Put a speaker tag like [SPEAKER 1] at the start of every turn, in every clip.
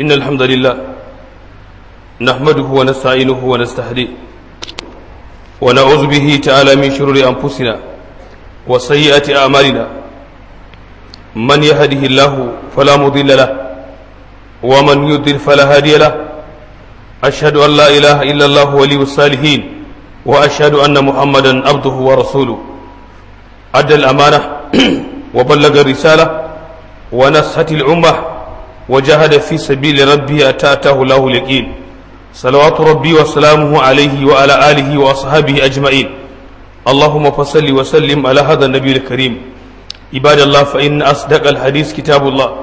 [SPEAKER 1] إن الحمد لله نحمده ونستعينه ونستهديه ونعوذ به تعالى من شرور أنفسنا وسيئات أعمالنا من يهده الله فلا مضل له ومن يضلل فلا هادي له أشهد أن لا إله إلا الله ولي الصالحين وأشهد أن محمدا عبده ورسوله أدى الأمانة وبلغ الرسالة ونصحت الأمة وجاهد في سبيل ربه أتى أتاه الله اليقين صلوات ربي وسلامه عليه وعلى آله وأصحابه أجمعين اللهم فصل وسلم على هذا النبي الكريم عباد الله فإن أصدق الحديث كتاب الله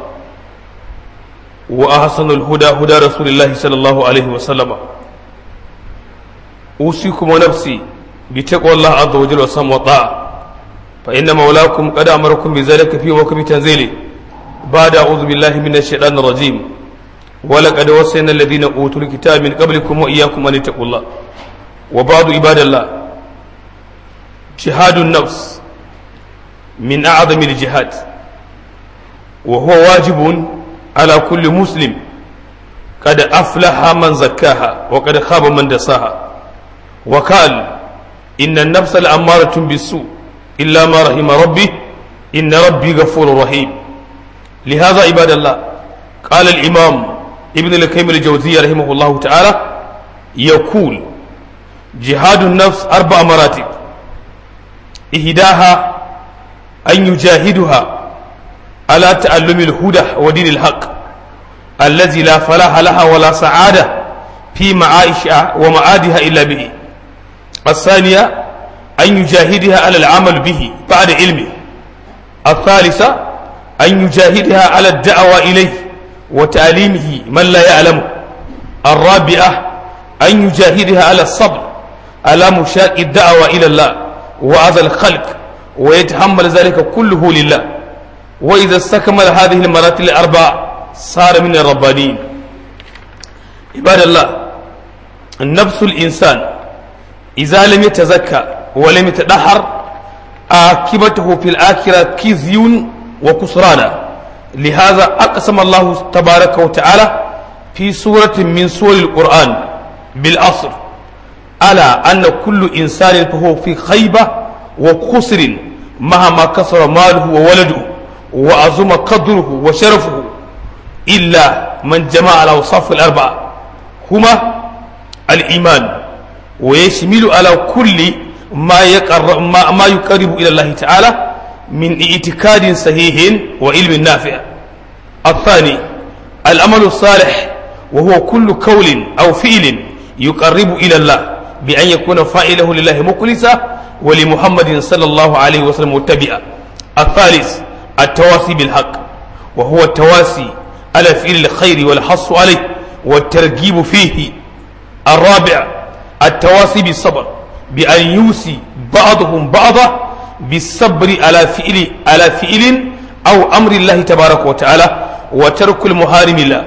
[SPEAKER 1] وأحسن الهدى هدى رسول الله صلى الله عليه وسلم أوصيكم ونفسي بتقوى الله عز وجل وسم وطاعة فإن مولاكم قد أمركم بذلك في وكم تنزيله بعد أعوذ بالله من الشيطان الرجيم ولقد وصينا الذين أوتوا الكتاب من قبلكم وإياكم أن اتقوا الله وبعض عباد الله جهاد النفس من أعظم الجهاد وهو واجب على كل مسلم قد أفلح من زكاها وقد خاب من دساها وقال إن النفس الأمارة بالسوء إلا ما رحم ربي إن ربي غفور رحيم لهذا عباد الله قال الإمام ابن القيم الجوزية رحمه الله تعالى يقول جهاد النفس أربع مراتب إهداها أن يجاهدها على تعلم الهدى ودين الحق الذي لا فلاح لها ولا سعادة في معائشها ومعادها إلا به الثانية أن يجاهدها على العمل به بعد علمه الثالثة أن يجاهدها على الدعوة إليه وتعليمه من لا يعلمه الرابعة أن يجاهدها على الصبر على مشاق الدعوة إلى الله وأذى الخلق ويتحمل ذلك كله لله وإذا استكمل هذه المراتب الأربع صار من الربانيين عباد الله النفس الإنسان إذا لم يتزكى ولم يتدحر عاقبته في الآخرة كزي وكسرانا لهذا أقسم الله تبارك وتعالى في سورة من سور القرآن بالأصر ألا أن كل إنسان فهو في خيبة وخسر مهما كسر ماله وولده وعظم قدره وشرفه إلا من جمع الأوصاف الأربعة هما الإيمان ويشمل على كل ما يقرب ما, ما يقرب إلى الله تعالى من اعتقاد صحيح وعلم نافع الثاني العمل الصالح وهو كل قول أو فعل يقرب إلى الله بأن يكون فاعله لله مخلصا ولمحمد صلى الله عليه وسلم متبعا الثالث التواسي بالحق وهو التواسي على فعل الخير والحص عليه والترغيب فيه الرابع التواسي بالصبر بأن يوصي بعضهم بعضا بالصبر على فعل على فعل أو أمر الله تبارك وتعالى وترك المحارم الله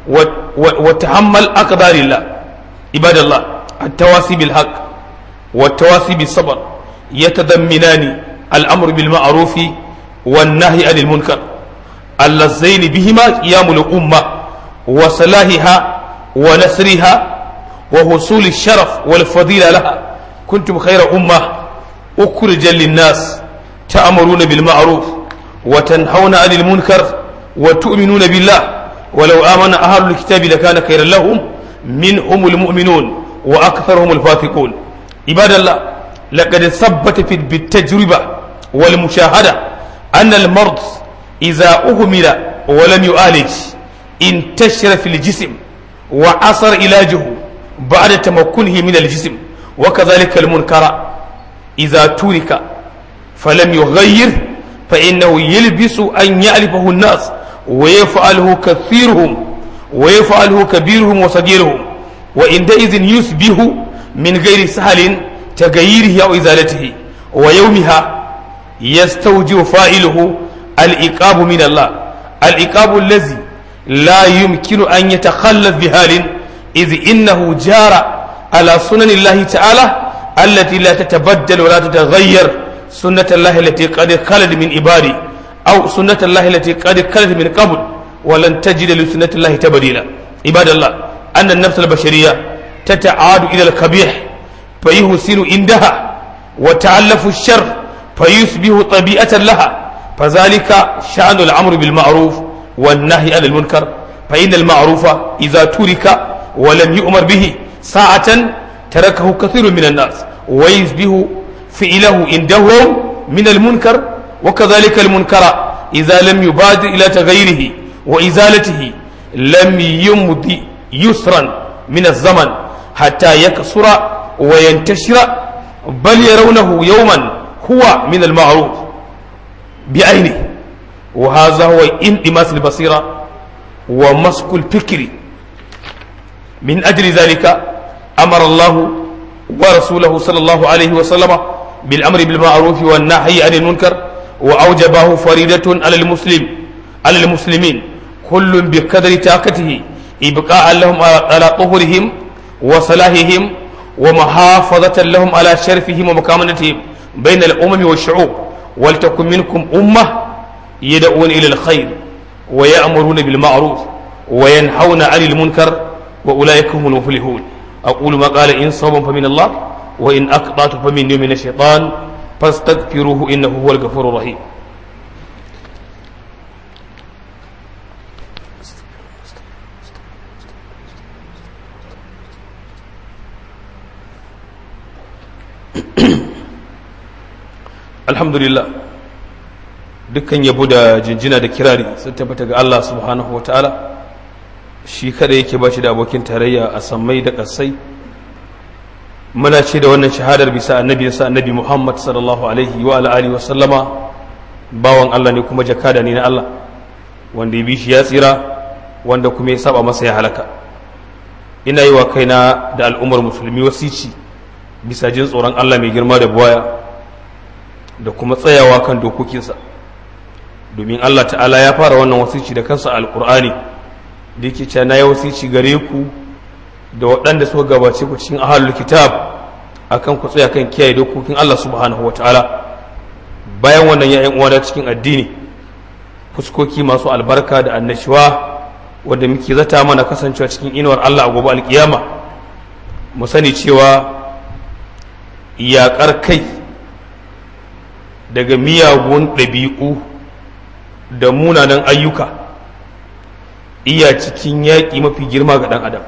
[SPEAKER 1] وتحمل أقدار الله عباد الله التواسي بالحق والتواسي بالصبر يتضمنان الأمر بالمعروف والنهي عن المنكر اللذين بهما قيام الأمة وصلاحها ونسرها وحصول الشرف والفضيلة لها كنتم خير أمة أخرجا للناس تأمرون بالمعروف وتنهون عن المنكر وتؤمنون بالله ولو آمن أهل الكتاب لكان خيرا لهم منهم المؤمنون وأكثرهم الفاسقون عباد الله لقد ثبت في بالتجربة والمشاهدة أن المرض إذا أهمل ولم يعالج انتشر في الجسم وعصر علاجه بعد تمكنه من الجسم وكذلك المنكر إذا ترك فلم يغير فإنه يلبس أن يعرفه الناس ويفعله كثيرهم ويفعله كبيرهم وصغيرهم وعندئذ يصبح من غير سهل تغييره أو إزالته ويومها يستوجب فاعله الإقاب من الله الإقاب الذي لا يمكن أن يتخلف بحال إذ إنه جار على سنن الله تعالى التي لا تتبدل ولا تتغير سنة الله التي قد خلت من عبادي أو سنة الله التي قد خلت من قبل ولن تجد لسنة الله تبديلا عباد الله أن النفس البشرية تتعاد إلى القبيح فيحسن عندها وتعلف الشر فيصبح طبيعة لها فذلك شأن الأمر بالمعروف والنهي عن المنكر فإن المعروف إذا ترك ولم يؤمر به ساعة تركه كثير من الناس ويصبح فعله عندهم من المنكر وكذلك المنكر إذا لم يبادر إلى تغييره وإزالته لم يمضي يسرا من الزمن حتى يكسر وينتشر بل يرونه يوما هو من المعروف بعينه وهذا هو انطماس البصيرة ومسك الفكر من أجل ذلك أمر الله ورسوله صلى الله عليه وسلم بالأمر بالمعروف والنهي عن المنكر وأوجبه فريدة على المسلم على المسلمين كل بقدر طاقته إبقاء لهم على طهرهم وصلاحهم ومحافظة لهم على شرفهم ومكامنتهم بين الأمم والشعوب ولتكن منكم أمة يدعون إلى الخير ويأمرون بالمعروف وينهون عن المنكر وأولئك هم المفلحون أقول ما قال إن صوم فمن الله وإن أقطعت فمن من الشيطان فاستغفروه إنه هو الغفور الرحيم alhamdulillah dukkan yabo da jinjina da kirari sun tabbata ga Allah subhanahu wa ta'ala shi kada yake ba shi da abokin tarayya a sammai da ƙasai muna ce da wannan shahadar bisa annabi sa annabi Muhammad sallallahu alaihi wa alihi wa sallama bawan Allah ne kuma jakada ne na Allah wanda ya bi shi ya tsira wanda kuma ya saba masa ya halaka ina yi wa kaina da al'ummar musulmi wasici bisa jin tsoron Allah mai girma da buwaya da kuma tsayawa kan dokokinsa domin Allah ta'ala ya fara wannan wasici da kansa alkur'ani da yake cewa na yi wasici gare ku da waɗanda suka gabace ku cikin ahalul kitab akan ku tsaya kan kiyaye dokokin Allah subhanahu wa ta'ala bayan wannan ya'yan uwa cikin addini fuskoki masu albarka da annashuwa wanda muke zata mana kasancewa cikin inuwar Allah a gobe alkiyama mu sani cewa yaƙar kai daga miyagun ɗabi'u da munanan ayyuka iya cikin yaƙi mafi girma ga ɗan adam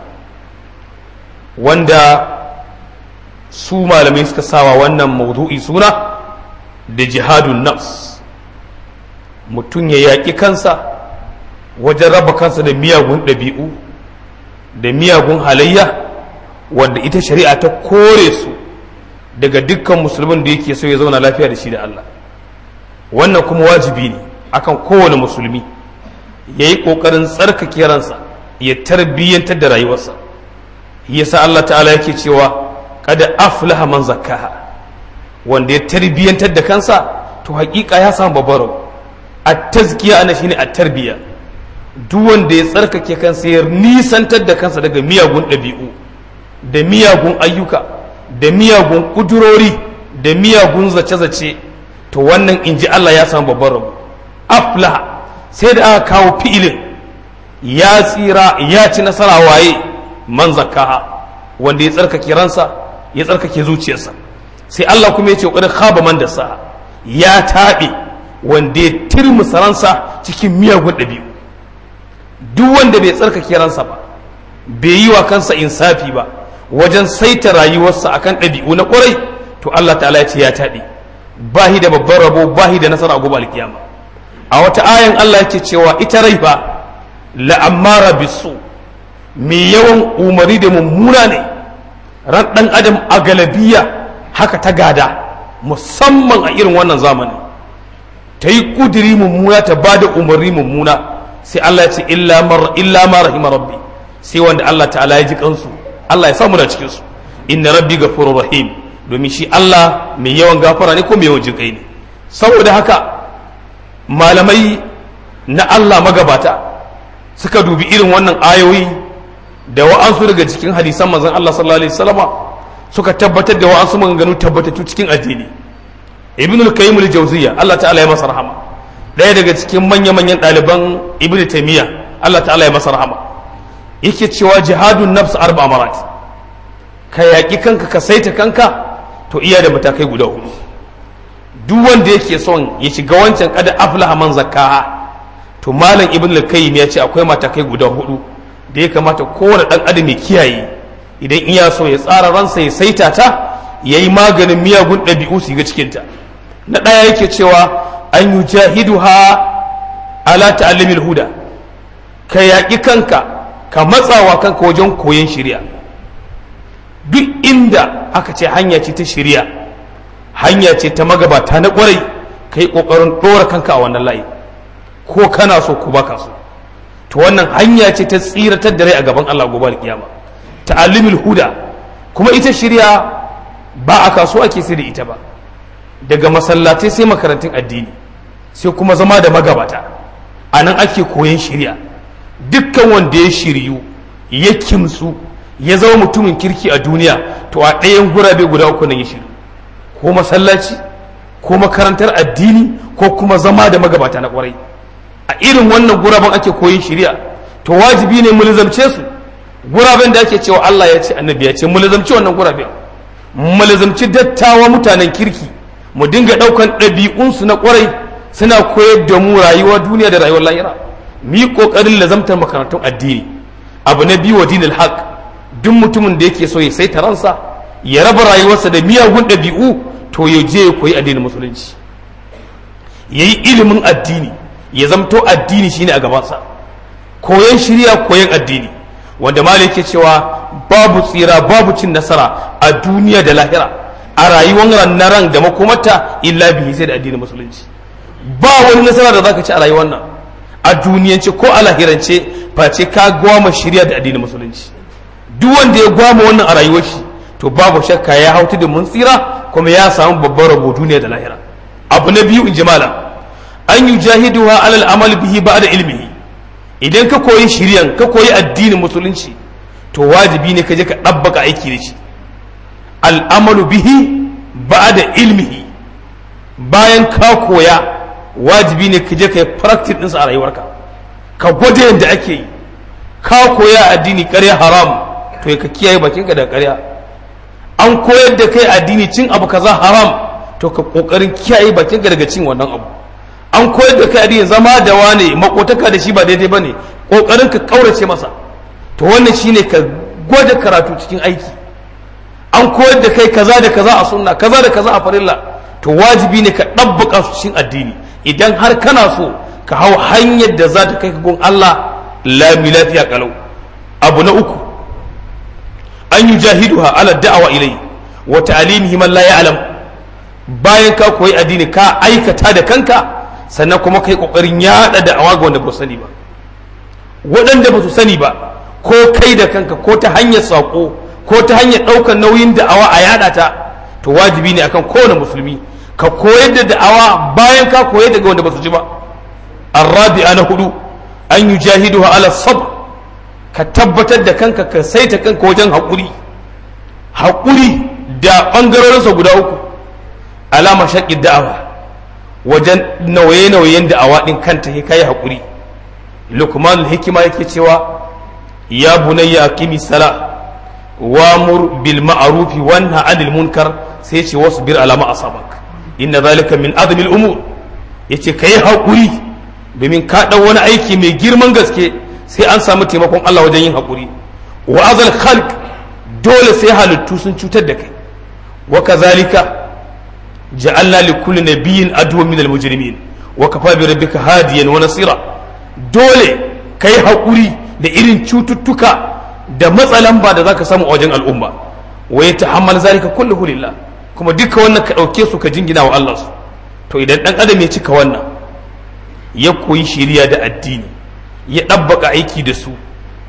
[SPEAKER 1] wanda su malamai suka sawa wannan maudu'i suna da jihadun nafs mutum ya yaƙi kansa wajen raba kansa da miyagun ɗabi'u da miyagun halayya wanda ita shari'a ta kore su daga dukkan musulmin da yake so ya zauna lafiya da shi da Allah wannan kuma wajibi ne akan kowane musulmi ya yi ƙoƙarin tsarkake ransa ya tarbiyyantar da rayuwarsa yasa Allah ta'ala yake cewa kada aflaha man zakkaha wanda ya tarbiyyantar da kansa to hakika ya samu babbar a tazkiya ana shine a tarbiya duk wanda ya tsarkake kansa ya nisantar da kansa daga miyagun ɗabi'u da miyagun ayyuka da miyagun kudurori da miyagun zace-zace to wannan in ji Allah ya samu babban rabu aflaha sai da aka kawo fi'ilin ya tsira ya ci nasara waye man zakaha wanda ya tsarkake ransa ya tsarkake zuciyarsa sai Allah kuma ya ce ƙoƙarin khaba man da sa ya taɓe wanda ya tirmusa ransa cikin miyagun ɗabi'u duk wanda bai tsarkake ransa ba bai yi wa kansa insafi ba wajen saita rayuwarsa akan ɗabi'u na ƙwarai to Allah ta'ala ya ce ya taɓe bahi da babban rabo bahi da nasara a gobe alkiyama a wata ayan Allah yake cewa ita rai fa la'ammara bisu mai yawan umari da mummuna ne ran ɗan adam a galabiya haka ta gada musamman a irin wannan zamani ta yi ƙudiri mummuna ta ba da umarni mummuna sai Allah ya ce illa ma rahima rabbi sai wanda Allah ta'ala ya ji kansu Allah ya samu da cikinsu inna rabbi gafurur rahim domin shi Allah mai yawan gafara ne ko mai yawan jinkai ne saboda haka malamai na Allah magabata suka dubi irin wannan ayoyi da wa'ansu daga cikin hadisan manzon Allah sallallahu alaihi wasallama suka tabbatar da wa'ansu maganganu tabbatattu cikin addini ibn al-qayyim al-jawziyya Allah ta'ala ya masa rahama daya daga cikin manya manyan ɗaliban ibn taymiya Allah ta'ala ya masa rahama yake cewa jihadun nafs arba marat ka yaƙi kanka ka saita kanka to iya da matakai guda hudu duk wanda yake son ya shiga wancan kada aflaha man zakkaha to malam ibn al-qayyim ya ce akwai matakai guda hudu da ya kamata kowane dan adam ya kiyaye idan iya so ya tsara ransa ya saita ta yayi maganin miyagun ɗabi'u su ga cikin ta na ɗaya yake cewa an yujahiduha ala ta'allimil huda ka yaƙi kanka ka matsawa kanka wajen koyon shari'a duk inda aka ce hanya ce ta shari'a hanya ce ta magabata na ƙwarai ka yi ƙoƙarin ɗora kanka a wannan layi ko kana so ko baka so to wannan hanya ce ta tsiratar da rai a gaban Allah gobe kiyama ta'allimul huda kuma ita shari'a ba a kasuwa ake sai da ita ba daga masallatai sai makarantun addini sai kuma zama da magabata a nan ake koyon shari'a dukkan wanda ya shiryu ya kimsu ya zama mutumin kirki a duniya to a ɗayan gurabe guda uku nan ya shiryu ko masallaci ko makarantar addini ko kuma zama da magabata na kwarai a irin wannan guraben ake koyin shari'a to wajibi ne mu lizamce su guraben da ake cewa Allah ya ce annabi ya ce mu lizamci wannan guraben mu lizamci dattawa mutanen kirki mu dinga ɗaukan ɗabi'unsu na kwarai suna koyar da mu rayuwar duniya da rayuwar lahira mu yi ƙoƙarin lazamtar makarantun addini abu na biyu wa dinil haq duk mutumin da yake so ya saita ransa ya raba rayuwarsa da miyagun ɗabi'u to ya je ya koyi addinin musulunci ya yi ilimin addini ya zamto addini shine a gabansa koyon shirya koyon addini wanda mali yake cewa babu tsira babu cin nasara a duniya da lahira a rayuwar na ran da makomata illa bihi sai da addinin musulunci ba wani nasara da zaka ci a rayuwar nan a duniyance ko a lahirance face ka gwama shirya da addinin musulunci duk wanda ya gwama wannan a rayuwar shi to babu shakka ya hautu da mun tsira kuma ya samu babban rabo duniya da lahira abu na biyu in ji malam an yi jahiduwa alal amal bihi ba da ilmihi idan ka koyi shiryan ka koyi addinin musulunci to wajibi ne ka je ka ɗabbaka aiki da shi al'amalu bihi ba da ilmihi bayan ka koya wajibi ne ka je ka yi practice ɗinsa a rayuwarka ka gwada yadda ake yi ka koya addini ƙarya haram to ka kiyaye bakinka da ƙarya an koyar da kai addini cin abu kaza haram to ka kokarin kiyaye bakinka daga cin wannan abu an koyar da kai addini zama da wane makotaka da shi ba daidai bane kokarin ka kaurace masa to wannan shine ka gwada karatu cikin aiki an koyar da kai kaza da kaza a sunna kaza da kaza a farilla to wajibi ne ka ɗabbaka su cikin addini idan har kana so ka hau hanyar da za ta kai ka gun Allah lami lafiya kalau abu na uku an yi jahiduha ala da'awa ilai wa ta'alimihi man la ya'lam bayan ka koyi addini ka aikata da kanka sannan kuma kai kokarin yada da'awa ga wanda ba sani ba waɗanda ba su sani ba ko kai da kanka ko ta hanyar sako ko ta hanyar ɗaukar nauyin da'awa a yada ta to wajibi ne akan kowane musulmi ka koyar da da'awa bayan ka koyar daga wanda ba su ji ba arrabi'a na hudu an yi jahiduha ala sabr ka tabbatar da kanka ka saita kanka wajen haƙuri haƙuri da ɓangarorinsa guda uku alama shaƙi da'awa wajen nauye-nauyen da'awa ɗin kanta ya kai haƙuri lukman hikima yake cewa ya bunayya aqimi sala wamur bil ma'rufi wanha 'anil munkar sai ce wasbir ala ma asabak inna zalika min azmi al umur yace kai haƙuri domin ka ɗau wani aiki mai girman gaske sai an samu taimakon Allah wajen yin haƙuri wa azal khalq dole sai halittu sun cutar da kai wa kazalika ja'alna li kulli nabiyyin aduwwan min al-mujrimin wa kafa bi rabbika hadiyan wa nasira dole kai haƙuri da irin cututtuka da matsalan ba da zaka samu a wajen al'umma wa yatahammal zalika kulluhu lillah kuma duka wannan ka ɗauke su ka jingina wa Allah su to idan dan adam ya cika wannan ya koyi shiriya da addini ya ɗabbaka aiki da su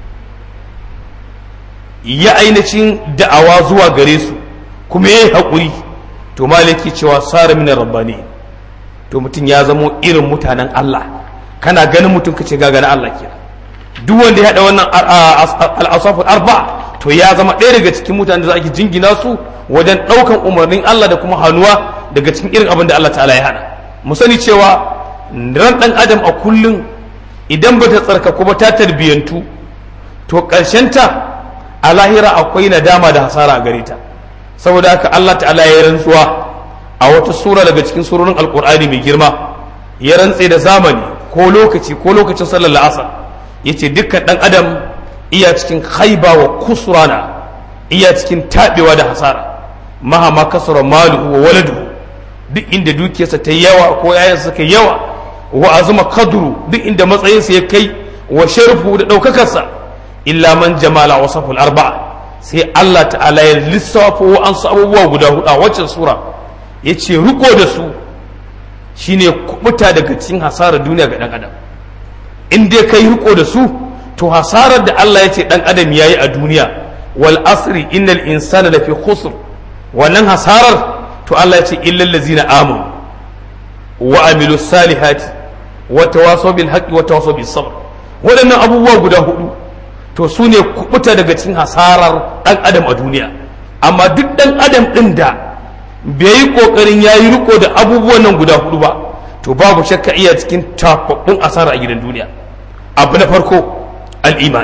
[SPEAKER 1] ya ainihin da'awa zuwa gare su kuma ya yi haƙuri to malaki cewa tsara minar rabbani to mutum ya zamo irin mutanen Allah kana ganin mutum ka ce gagana Allah ke duk wanda ya haɗa wannan al'asafin arba to ya zama ɗaya daga cikin mutanen da za ake jingina su wajen ɗaukan umarnin Allah da kuma hannuwa daga cikin irin abin da Allah ta'ala ya hana mu sani cewa ran ɗan adam a kullum idan ba ta tsarkaku ba ta tarbiyyantu to ta a lahira akwai nadama da hasara a gare ta saboda haka Allah ta'ala ya rantsuwa a wata sura daga cikin surorin alkur'ani mai girma ya rantse da zamani ko lokaci ko lokacin sallar la'asar ya ce dukkan ɗan adam iya cikin haiba wa kusurana iya cikin taɓewa da hasara mahama kasara malu wa waladu duk inda dukiyarsa ta yawa ko yayansa suka yawa wa azuma kadru duk inda matsayinsa ya kai wa sharfu da ɗaukakarsa illa man jamala wa saful arba'a sai Allah ta'ala ya lissafo wa an abubuwa guda hudu a waccan sura ya ce riko da su shine kubuta daga cikin hasarar duniya ga ɗan adam in dai kai riko da su to hasarar da Allah ya ce ɗan adam yayi a duniya wal asri innal insana lafi khusr wannan hasarar to Allah ya ce illal ladzina amanu wa amilu salihati wa tawasaw bil haqqi wa tawasaw bis sabr waɗannan abubuwa guda hudu to su ne kubuta daga cikin hasarar ɗan adam a duniya amma duk ɗan adam ɗin da bai yi ƙoƙarin ya yi riko da abubuwan nan guda hudu ba to babu shakka iya cikin tafaffun asara a gidan duniya abu na farko al'iman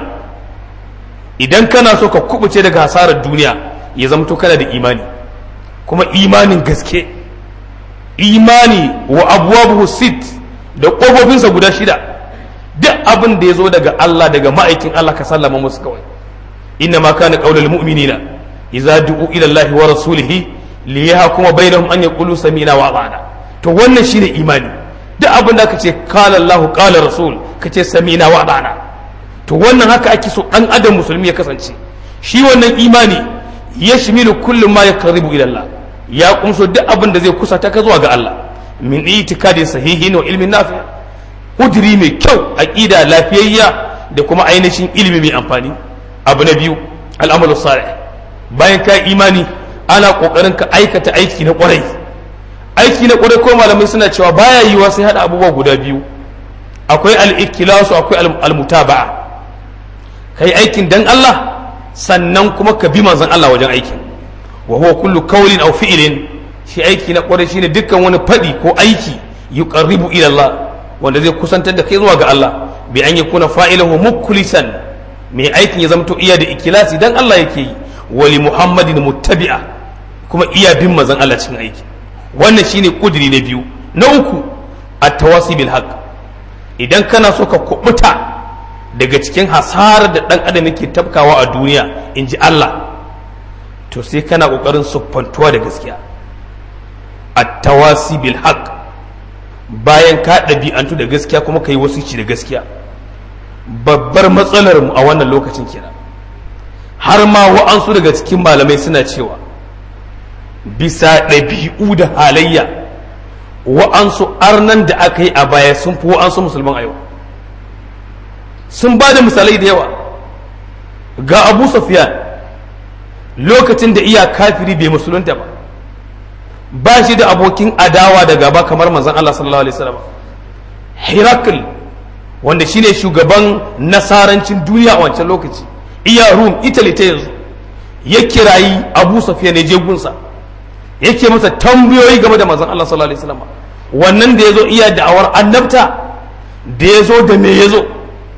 [SPEAKER 1] idan kana so ka kubuce daga hasarar duniya ya zama to kana da imani kuma imanin gaske imani wa abuwa sit da ƙofofinsa guda shida duk abin da ya zo daga Allah daga ma'aikin Allah ka sallama musu kawai inna ma kana qaulul mu'minina idza du'u ila Allah wa rasulihi li yahkuma bainahum an yaqulu sami'na wa ata'na to wannan shine imani duk abin da kace qala Allah qala rasul kace sami'na wa ata'na to wannan haka ake so dan adam musulmi ya kasance shi wannan imani yashmilu kullu ma yaqribu ila Allah ya kumso duk abin da zai kusata ka zuwa ga Allah min itikadi sahihin wa ilmin nafi' kudiri mai kyau aqida lafiyayya da kuma ainihin ilimi mai amfani abu na biyu al'amalu salih bayan ka imani ana kokarin ka aikata aiki na kwarai aiki na kwarai ko malamai suna cewa baya yiwa sai hada abubuwa guda biyu akwai al-ikhlasu akwai al-mutaba'a kai aikin dan Allah sannan kuma ka bi manzon Allah wajen aikin wa huwa kullu qawlin aw fi'lin shi aiki na kwarai shine dukkan wani fadi ko aiki yuqarribu ila Allah wanda zai kusantar da kai zuwa ga Allah bi an yakuna fa'ilahu mukhlisan mai aikin ya zamto iya da ikilasi dan Allah yake yi wali muhammadin muttabi'a kuma iya bin mazan Allah cikin aiki wannan shine kudiri na biyu na uku at-tawasi bil haqq idan kana so ka kubuta daga cikin hasarar da dan adam yake tafkawa a duniya in ji Allah to sai kana kokarin siffantuwa da gaskiya at-tawasi bil haqq bayan ka ɗabi'antu da gaskiya kuma ka yi wasici da gaskiya babbar matsalar mu a wannan lokacin kenan har ma wa'ansu daga cikin malamai suna cewa bisa ɗabi'u da halayya wa'ansu arnan da aka yi a baya sun fi wa'ansu musulman a yau sun ba da misalai da yawa ga abu safiyan lokacin da iya kafiri bai musulunta ba ba shi da abokin adawa da gaba kamar manzon Allah sallallahu alaihi wasallam Hirakl wanda shine shugaban nasarancin duniya a wancan lokaci iya Rum Italy ta yanzu ya kirayi Abu Sufyan ne je gunsa yake masa tambayoyi game da manzon Allah sallallahu alaihi wasallam wannan da yazo iya da'awar annabta da yazo da me yazo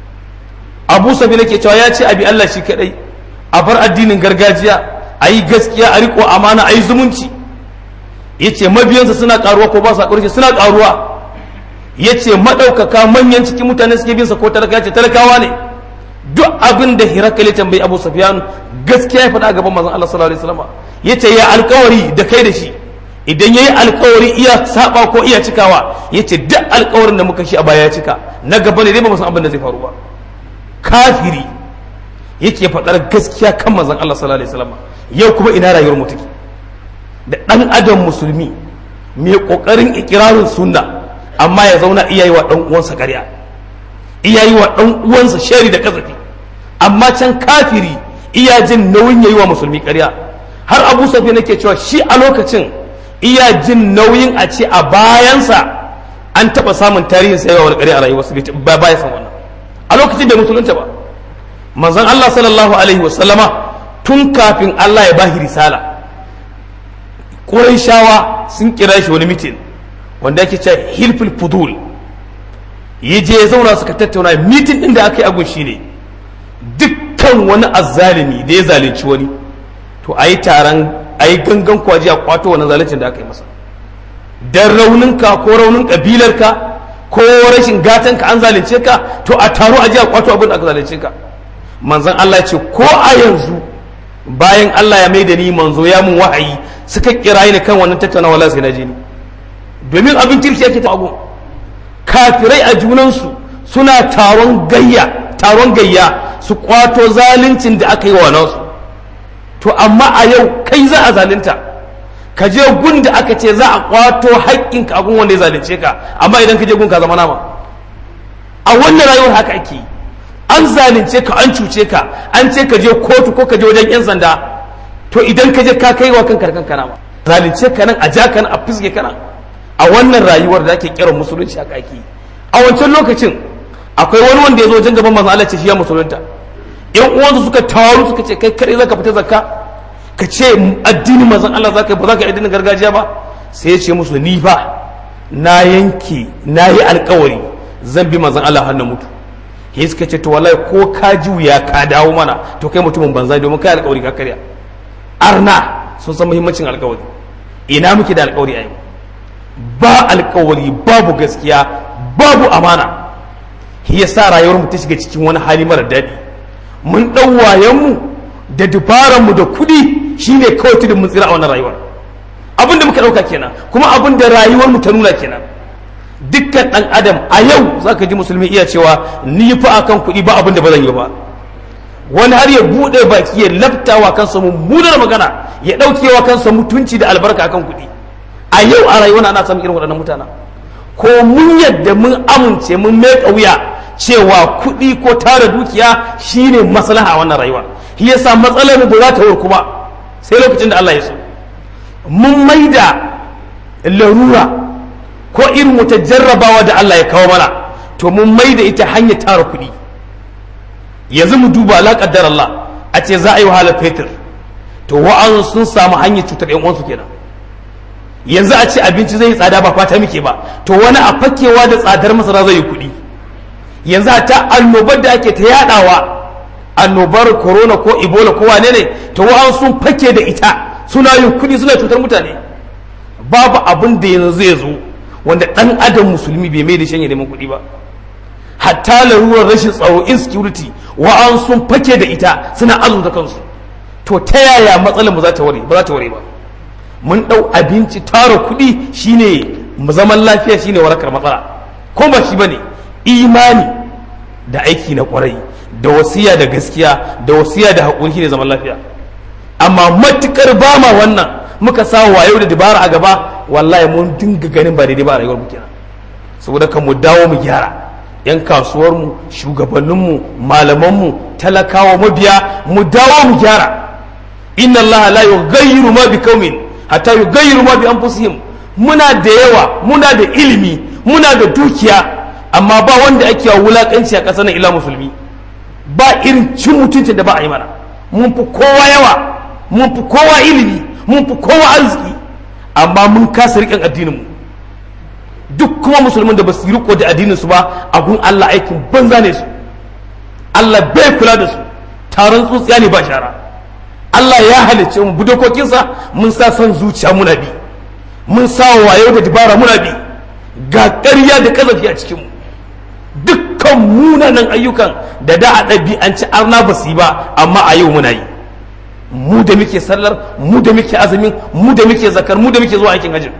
[SPEAKER 1] Abu Sufyan yake cewa ya ce abi Allah shi kadai a bar addinin gargajiya a yi gaskiya a riko amana a yi zumunci ya ce mabiyansa suna karuwa ko ba su haƙuri suna karuwa ya ce maɗaukaka manyan cikin mutane suke binsa ko talaka ce talakawa ne duk abin da hirakali tambayi abu safiyan gaskiya ya faɗa a gaban mazan Allah sallallahu alaihi wasallam ya ce ya alkawari da kai da shi idan ya yi alkawari iya saba ko iya cikawa ya ce duk alkawarin da muka shi a baya ya cika na gaba ne dai ba mu san abin da zai faru ba kafiri yake faɗar gaskiya kan mazan Allah sallallahu alaihi wasallam yau kuma ina rayuwar mu take da ɗan adam musulmi mai ƙoƙarin ikirarin sunna amma ya zauna iya yi wa ɗan uwansa ƙarya iya yi wa ɗan uwansa shari da kazafi amma can kafiri iya jin nauyin ya yi wa musulmi ƙarya har abu safi nake cewa shi a lokacin iya jin nauyin a ce a bayansa an taɓa samun tarihin sai wani ƙarya a rayuwarsa ba baya san wannan a lokacin bai musulunta ba manzon Allah sallallahu alaihi wasallama tun kafin Allah ya bahi risala shawa sun kira shi wani mitin wanda ake cewa hilful fudul ya je ya zauna suka tattauna mitin din da aka yi agun shi ne dukkan wani azzalimi da ya zalunci wani to a yi taron a yi gangan kwaji a kwato wani zaluncin da aka yi masa dan rauninka ko raunin kabilarka ko rashin gatanka an zalunce ka to a taro a ji a kwato abin da aka zalunce ka manzon Allah ce ko a yanzu bayan Allah ya mai da ni manzo ya mun wahayi suka kira ni kan wannan tattaunawa wala sai na je ni domin abin kirki yake ta abu kafirai a junansu suna taron gayya taron gayya su kwato zaluncin da aka yi wa nasu to amma a yau kai za a zalunta ka je gun da aka ce za a kwato haƙƙinka a gun wanda ya zalunce ka amma idan ka je gun ka zama nama a wannan rayuwar haka ake yi an zalunce ka an cuce ka an ce ka je kotu ko ka je wajen yan sanda to idan ka je ka kai wa kanka kanka nama zalunce ka nan a ja ka nan a fisge ka nan a wannan rayuwar da ake kiran musulunci haka ake yi a wancan lokacin akwai wani wanda ya zo wajen gaban manzon Allah ce shi ya musulunta yan uwansu suka taru suka ce kai kare zaka fita zakka ka ce addinin manzon Allah zaka ba zaka addinin gargajiya ba sai ya ce musu ni fa na yanke na yi alkawari zan bi manzon Allah har na mutu he suka ce to wallahi ko ka juya ka dawo mana to kai mutumin banza domin kai alkawari ka karya arna sun san muhimmancin alkawari ina muke da alkawari a yau ba alkawari babu gaskiya babu amana shi yasa rayuwar mu ta shiga cikin wani hali mara daɗi mun ɗau wayanmu da dubaranmu da kuɗi shine kawai tudun mun tsira a wannan rayuwar abin da muka ɗauka kenan kuma abin da rayuwar mu ta nuna kenan dukkan ɗan adam a yau za ka ji musulmi iya cewa ni fa akan kuɗi ba abin da ba zan yi ba wani har ya buɗe baki ya laftawa kansa mummunar magana ya ɗaukewa kansa mutunci da albarka akan kuɗi a yau a rayuwar ana samun irin waɗannan mutanen ko mun yadda mun amince mun mai wuya cewa kuɗi ko tara dukiya shine maslaha a wannan rayuwa shi yasa matsalar mu ba za ta warku ba sai lokacin da Allah ya so mun maida larura ko irin wata jarrabawa da Allah ya kawo mana to mun maida ita hanyar tara kuɗi yanzu mu duba la qaddar Allah a ce za a yi wahalar fetur to wa'an sun samu hanyar cutar yan uwansu kenan yanzu a ce abinci zai yi tsada ba fata muke ba to wani a fakewa da tsadar masara zai yi kuɗi yanzu ta annobar da ake ta yadawa annobar corona ko ebola ko wane ne to wa'an sun fake da ita suna yin kuɗi suna cutar mutane babu abin da yanzu zai zo wanda ɗan adam musulmi bai mai da shan neman kuɗi ba hatta larurar rashin tsaro insecurity wa'an sun fake da ita suna azurta kansu to ta yaya matsalar mu za ta ware ba za ta ware ba mun ɗau abinci tara kuɗi shine zaman lafiya shine warakar matsala ko ba shi bane imani da aiki na kwarai da wasiya da gaskiya da wasiya da haƙuri shine zaman lafiya amma matukar ba ma wannan muka sa wayo da dabara a gaba wallahi mun dinga ganin ba daidai ba a rayuwar mu kenan saboda kan mu dawo mu gyara yan kasuwar mu shugabannin mu malaman mu talakawa mabiya mu dawo mu gyara inna allaha la yughayyiru ma biqaumin hatta yughayyiru ma bi anfusihim muna da yawa muna da ilimi muna da dukiya amma ba wanda ake wa wulakanci a ƙasar nan ila musulmi ba irin cin mutuncin da ba a yi mana mun fi kowa yawa mun fi kowa ilimi mun fi kowa arziki amma mun kasa riƙen addinin mu duk kuma musulmin da ba su riko da addinin su ba a gun Allah aikin banza ne su Allah bai kula da su taron tsutsiya ne ba shara Allah ya halicce mu budokokinsa mun sa son zuciya muna bi mun sa wayo da dabara muna bi ga ƙarya da ƙazafi a cikinmu dukkan munanan ayyukan da da a ɗabi'anci arna ba su yi ba amma a yau muna yi mu da muke sallar mu da muke azumin mu da muke zakar mu da muke zuwa aikin hajji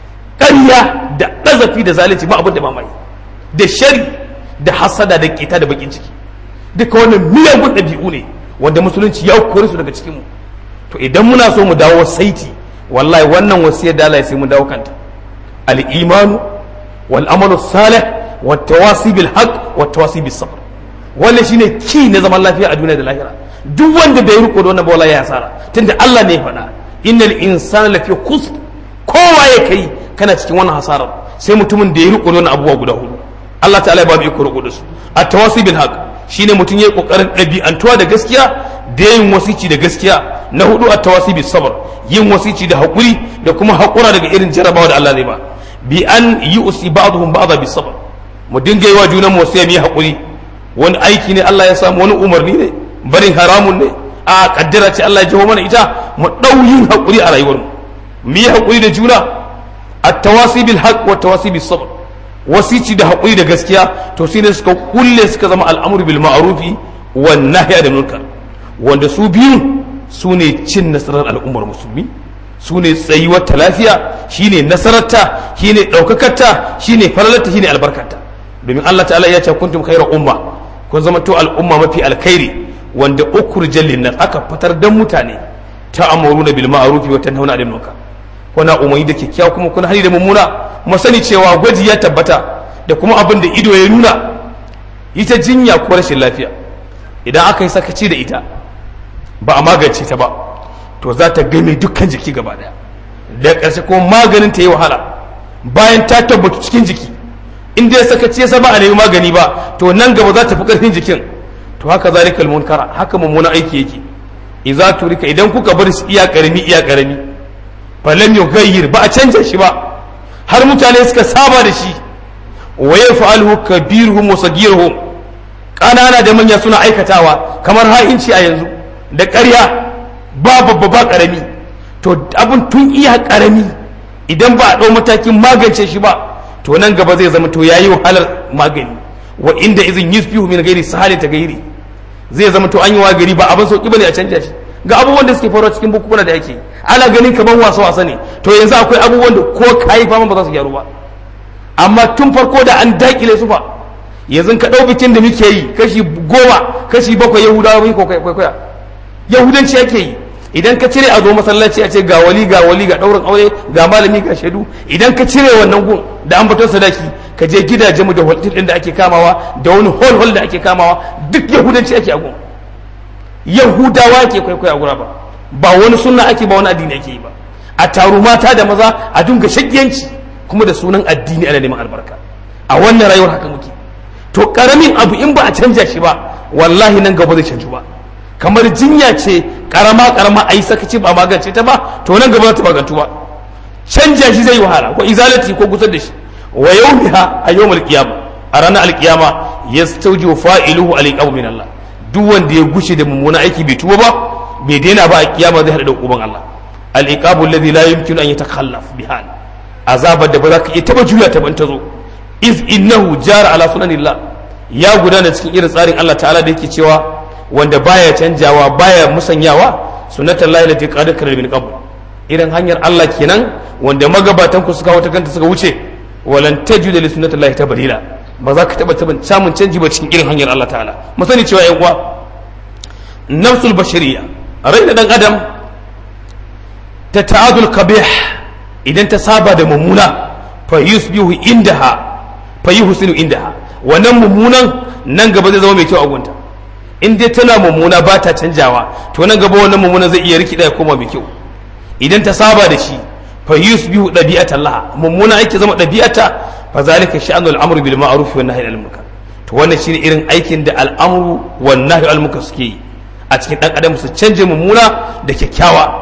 [SPEAKER 1] ƙarya da ƙazafi da zalunci ba abin da ba mai da shari da hasada da ƙeta da bakin ciki duka wannan miyagun ɗabi'u ne wanda musulunci ya kore su daga cikinmu to idan muna so mu dawo saiti wallahi wannan wasiyar da Allah sai mu dawo kanta al-imanu wal amalu salih wa tawasi bil haqq wa tawasi bis sabr wannan shine ki na zaman lafiya a duniya da lahira duk wanda bai riko da wannan ba wallahi ya hasara tunda Allah ne ya faɗa innal insana lafi khusr kowa ya kai kana cikin wannan hasarar sai mutumin da ya riko da wannan abubuwa guda hudu Allah ta'ala ya ba mu iko riko da su at-tawasi bil haqq shine mutum ya yi kokarin ɗabi'antuwa da gaskiya da yin wasici da gaskiya na hudu a tawasi bi sabar yin wasici da haƙuri da kuma haƙura daga irin jarabawa da Allah zai ba bi an yi usi ba'dhum ba'dha bi sabar mu dinga yi wa junan mu sai mu yi hakuri wani aiki ne Allah ya samu wani umarni ne barin haramun ne a kaddara ce Allah ya jawo mana ita mu ɗauyin hakuri a rayuwar mu mu yi hakuri da juna at-tawasi bil haqq wa tawasi bis sabr wasici da hakuri da gaskiya to shine suka kulle suka zama al'amru bil ma'rufi wan nahyi anil munkar wanda su biyu su ne cin nasarar al'ummar musulmi su ne tsayuwar ta lafiya shine nasararta shine ɗaukakarta shine falalarta shine albarkarta domin Allah ta'ala ya ce kuntum khairar umma kun zama to al'umma mafi alkhairi wanda ukhrijal linnas aka fitar dan mutane ta amuruna bil ma'ruf wa tanhauna 'anil munkar kuna umarni da kyakkyawa kuma kuna hani da mummuna mu sani cewa gwaji ya tabbata da kuma abin da ido ya nuna ita jinya ko rashin lafiya idan aka yi sakaci da ita ba a magance ta ba to za ta game dukkan jiki gaba daya da ƙarshe ko maganin ta yi wahala bayan ta tabbatu cikin jiki in dai sakaci ya ba a nemi magani ba to nan gaba za ta fi ƙarfin jikin to haka zalikal munkara haka mummunan aiki yake idza turika idan kuka bar shi iya karami iya karami falam yughayyir ba a canja shi ba har mutane suka saba da shi wa yaf'aluhu kabiruhum wa sagiruhum ƙanana da manya suna aikatawa kamar ha'inci a yanzu da ƙarya ba babba ba ƙarami to abin tun iya ƙarami idan ba a ɗau matakin magance shi ba to nan gaba zai zama to yayi wahalar magani wa inda izin yusbihu min gairi sahali ta gairi zai zama to an yi wa gari ba abin sauki bane a canja shi ga abubuwan da suke faruwa cikin bukukuna da yake ana ganin kamar wasa wasa ne to yanzu akwai abubuwan da ko kayi fama ba za su gyaru ba amma tun farko da an dakile su fa yanzu ka ɗau bikin da muke yi kashi goma kashi bakwai yahudawa mun kwaikwaya yahudanci yake yi idan ka cire a zo masallaci a ce ga wali ga wali ga ɗaurin aure ga malami ga shaidu idan ka cire wannan gun da an baton sadaki ka je gidajen mu da hotel din da ake kamawa da wani hol hol da ake kamawa duk yahudanci ake a gun yahudawa ake kwaikwaya gura ba ba wani sunna ake ba wani addini ake yi ba a taru mata da maza a dunga shakiyanci kuma da sunan addini ana neman albarka a wannan rayuwar haka muke to karamin abu in ba a canja shi ba wallahi nan gaba zai canju ba kamar jinya ce karama karama a yi sakaci ba magance ta ba to nan gaba za ta magantu ba canja shi zai yi wahala ko izalati ko gusar da shi wa yawmiha a yawmal qiyama a ranar alkiyama yastawji fa'iluhu aliqabu min Allah duk wanda ya gushe da mummuna aiki bai tuba ba bai daina ba a kiyama zai hada da uban Allah al-iqabu alladhi la yumkinu an yatakhallaf bihal azabar da ba za ka iya taba juya ta ban ta zo iz innahu jara ala sunanillah ya gudana cikin irin tsarin Allah ta'ala da yake cewa wanda baya canjawa baya musanyawa sunnatul lahi lati qad kana min qabl irin hanyar Allah kenan wanda magabatan ku suka wata kanta suka wuce walan tajuda li sunnatul lahi tabdila ba za ka taba taban samun canji ba cikin irin hanyar Allah ta'ala mu sani cewa yan uwa nafsul bashariya rai da dan adam ta ta'adul qabih idan ta saba da mummuna fa yusbihu indaha fa yuhsinu indaha wannan mummunan nan gaba zai zama mai kyau a gunta in dai tana mummuna ba ta canjawa to nan gaba wannan mummuna zai iya rikida ya koma mai kyau idan ta saba da shi fa yusbihu dabi'atan laha mummuna yake zama dabi'ata fa zalika sha'anu al-amru bil ma'ruf wa nahyi anil munkar to wannan shine irin aikin da al'amru wa nahyi anil munkar suke yi a cikin dan adam su canje mummuna da kyakkyawa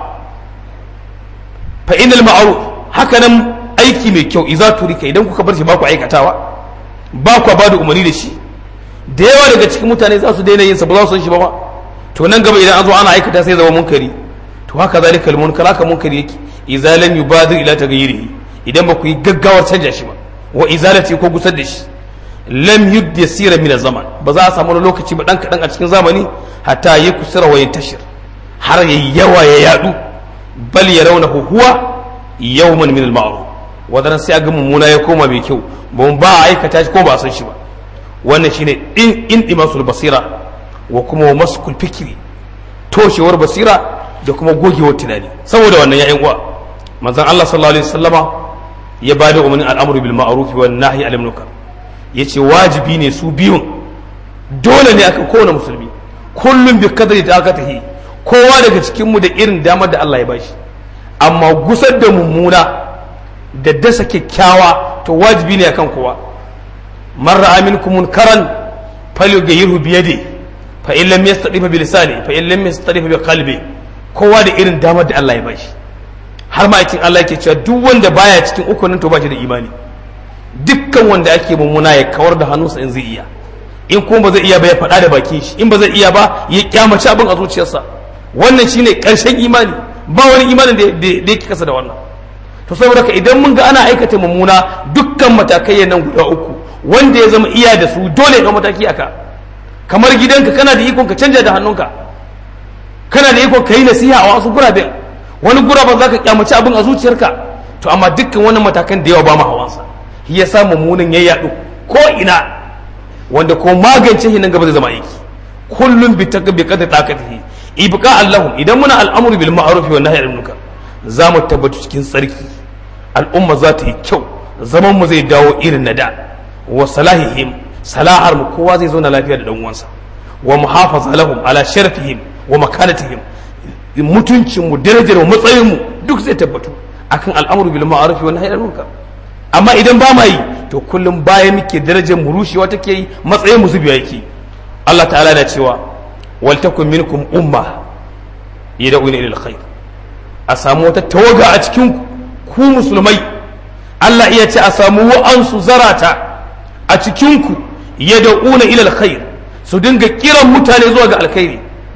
[SPEAKER 1] fa inal ma'ruf haka nan aiki mai kyau idza turika idan kuka bar shi ba ku aikatawa ba ku ba da umarni da shi da yawa daga cikin mutane za su daina yin sa ba za su san shi ba ma to nan gaba idan an zo ana aikata sai zama munkari to haka zalika al munkar haka munkari yake idza lam yubadir ila taghyirihi idan ba ku yi gaggawar canja shi ba wa izalati ko gusar da shi lam yudyasira min zaman ba za a samu lokaci ba dan kadan a cikin zamani hatta yi kusura wa yantashir har yayi yawa ya yadu bal yarawnahu huwa yawman min al ma'ruf wadannan sai ga mummuna ya koma mai kyau ba ba a aikata shi ko ba a san shi ba wannan shine in in dimasul basira wa kuma wa maskul fikri toshewar basira da kuma gogewar tunani saboda wannan ya uwa manzon Allah sallallahu alaihi wasallama ya bada umarnin al'amru bil ma'ruf wa nahyi anil munkar yace wajibi ne su biyun dole ne akan kowane musulmi kullum bi kadari ta aka tahi kowa daga cikin mu da irin damar da Allah ya bashi amma gusar da mummuna da dasa kyakkyawa to wajibi ne akan kowa man ra'a minkum munkaran falyughayyirhu bi yadi fa in lam yastati bi lisani fa in lam yastati bi qalbi kowa da irin damar da Allah ya bashi har ma yakin Allah yake cewa duk wanda baya cikin ukunin to ba shi da imani dukkan wanda ake mummuna ya kawar da hannunsa in zai iya in kuma ba zai iya ba ya faɗa da bakin shi in ba zai iya ba ya kyamaci abin a zuciyarsa wannan shine ƙarshen imani ba wani imanin da yake kasa da wannan to saboda ka idan mun ga ana aikata mummuna dukkan matakai nan guda uku wanda ya zama iya da su dole ya mataki aka kamar gidanka kana da ikon ka canja da hannunka kana da ikon ka yi nasiha a wasu guraben wani guraben za ka kyamaci abin a zuciyarka to amma dukkan wannan matakan da yawa ba mu hawansa shi ya sa mummunan ya yaɗu ko ina wanda ko magance shi nan gaba zai zama aiki kullum bi taka bi qadri taqatihi ibqa allahum idan muna al'amru bil ma'ruf wa nahyi anil munkar za mu tabbatu cikin tsarki al'umma za ta yi kyau zaman mu zai dawo irin na da wa salahihim salahar mu kowa zai zauna lafiya da dan uwansa wa muhafaza lahum ala sharafihim wa makanatihim mutuncin mu darajar mu matsayin mu duk zai tabbatu akan al'amru bil ma'ruf wa nahyi anil munkar amma idan ba ma yi to kullum baya muke darajar mu rushewa take yi matsayin mu zubiya yake Allah ta'ala da cewa wal takum minkum umma yad'una ila alkhair a samu wata tawaga a cikin ku musulmai Allah iya ce a samu wa'ansu zarata a cikin ku yad'una ila alkhair su dinga kiran mutane zuwa ga alkhairi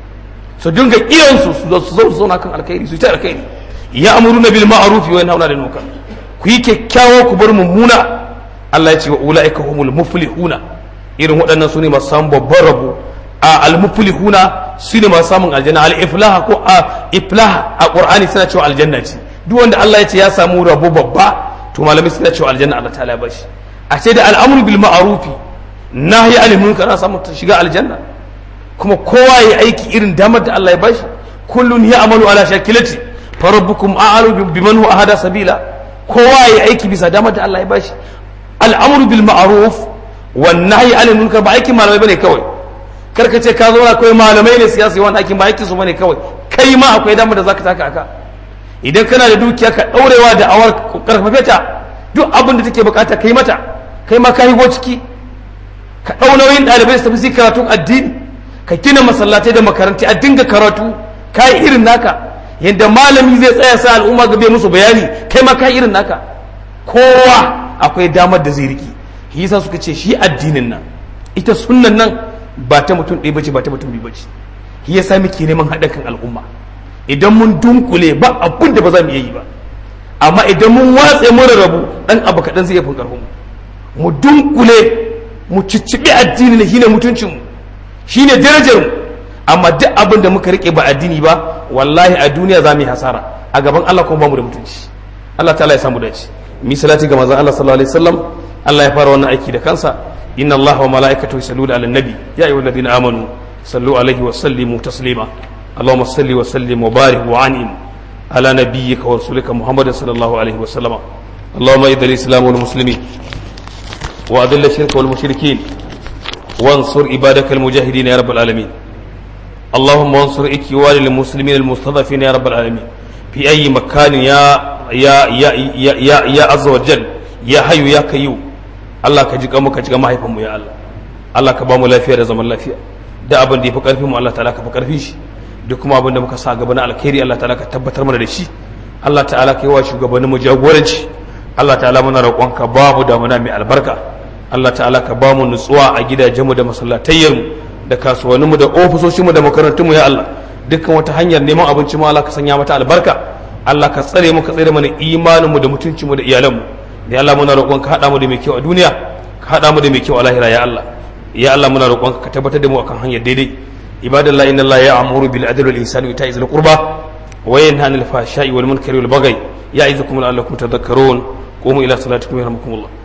[SPEAKER 1] su dinga kiran su su zo su zauna kan alkhairi su ta alkhairi ya amuruna bil ma'ruf wa yanhauna 'anil munkar ku yi kyakkyawa ku bar mummuna Allah ya ce wa ula'ika humul muflihuna irin waɗannan su ne masu samun babban rabo a al-muflihuna su ne masu samun aljanna al-iflaha ko a iflaha a qur'ani suna cewa aljanna ce duk wanda Allah ya ce ya samu rabo babba to malamai suna cewa aljanna Allah ta'ala ya bashi a ce da al'amru bil ma'rufi nahyi anil munkar ana samu shiga aljanna kuma kowa ya aiki irin damar da Allah ya bashi kullun ya amalu ala shakilati farabbukum a'alu biman huwa ahada sabila kowa ya aiki bisa damar da Allah ya bashi al'amru bil ma'ruf wan nahyi anil munkar ba aikin malamai bane kawai kar ka ce ka zo akwai malamai ne siyasa wannan aikin ba aikin su bane kawai kai ma akwai damar da zaka taka aka idan kana da dukiya ka daurewa da awar karfafe ta duk abin da take bukata kai mata kai ma ka higo ciki ka dau nauyin dalibai su tafi su karatun addini ka gina masallatai da makaranti a dinga karatu kai irin naka yadda malami zai tsaya sa al'umma gabe musu bayani kai ma kai irin naka kowa akwai damar da zai riki shi yasa suka ce shi addinin nan ita sunnan nan ba ta mutum ɗaya bace ba ta mutum biyu bace shi yasa muke neman haɗa kan al'umma idan mun dunkule ba abun da ba za mu iya yi ba amma idan mun watse mun rabu dan abu kaɗan zai iya fin ƙarfin mu mu dunkule mu cicciɓi addini ne shine mutuncin mu shine darajar mu amma duk abin da muka rike ba addini ba wallahi a duniya za mu yi hasara a gaban Allah kuma ba mu da mutunci Allah ta'ala ya samu dace mi salati ga manzon Allah sallallahu alaihi wasallam Allah ya fara wannan aiki da kansa inna Allah wa malaikatahu yusalluna ala nabi ya ayyuhalladhina amanu sallu alaihi wa sallimu taslima اللهم صل وسلم وبارك وعنهم على نبيك ورسولك محمد صلى الله عليه وسلم اللهم اذل الاسلام والمسلمين واذل الشرك والمشركين وانصر عبادك المجاهدين يا رب العالمين اللهم انصر اكوان المسلمين المستضعفين يا رب العالمين في اي مكان يا يا يا يا يا, يا عز وجل يا حي يا قيوم الله كجي كما كجي ما هيفم يا الله الله كبامو lafiya da zaman lafiya da abin da ya fi karfin mu Allah ta'ala ka fi karfin shi duk kuma abin da muka sa gaba na alkhairi Allah ta'ala ka tabbatar mana da shi Allah ta'ala ka yi wa shugabannin mu jagoranci Allah ta'ala muna roƙonka babu damuna mai albarka Allah ta'ala ka ba mu nutsuwa a gidajenmu da masallatayyarmu da kasuwanninmu da ofisoshinmu da makarantunmu ya Allah dukkan wata hanyar neman abinci ma Allah ka sanya mata albarka Allah ka tsare mu ka tsare mana imaninmu da mutuncinmu da iyalanmu ya Allah muna roƙon ka haɗa mu da mai kyau a duniya ka haɗa mu da mai kyau a lahira ya Allah ya Allah muna roƙon ka tabbatar da mu akan hanyar daidai ibadallahi inna Allah ya'muru bil adli wal ihsani wa ita'i zil qurba wa yanha 'anil fahsha'i wal munkari wal baghi ya'izukum la'allakum tadhakkarun qumu ila salatikum yarhamukumullah